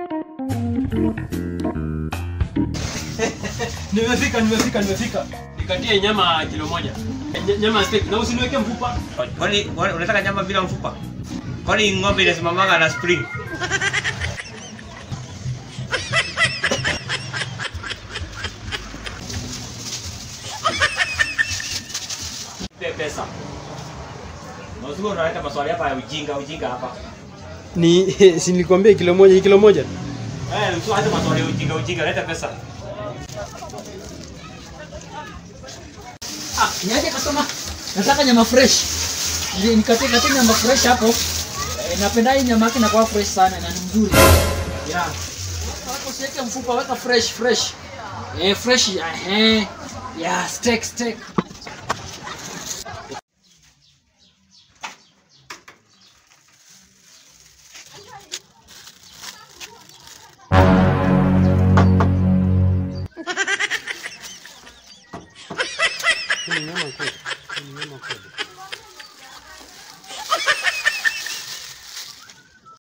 Nimefika, nimefika, nimefika. Nikatie nyama kilo moja. Ny- Nyama steak na usiniweke mfupa. Kwani kwani unataka nyama bila mfupa? Kwani ng'ombe inasimamanga na spring? Pe pesa. Na usiwe unaleta maswali hapa ya ujinga ujinga hapa. Ni si nilikwambia kilo moja, hii kilo moja. Eh, usiwe hata maswali ya ujinga ujinga, leta pesa. Ah, niaje customer? Nataka nyama fresh. Ni- Nikatie katie nyama fresh hapo. Eh, napenda hii nyama yake inakuwa fresh sana na ni mzuri. Yeah. Hapo usiweke mfupa, weka fresh fresh. Eh, fresh eh. Yeah, steak steak. Ni nyama kweli. Ni nyama kweli.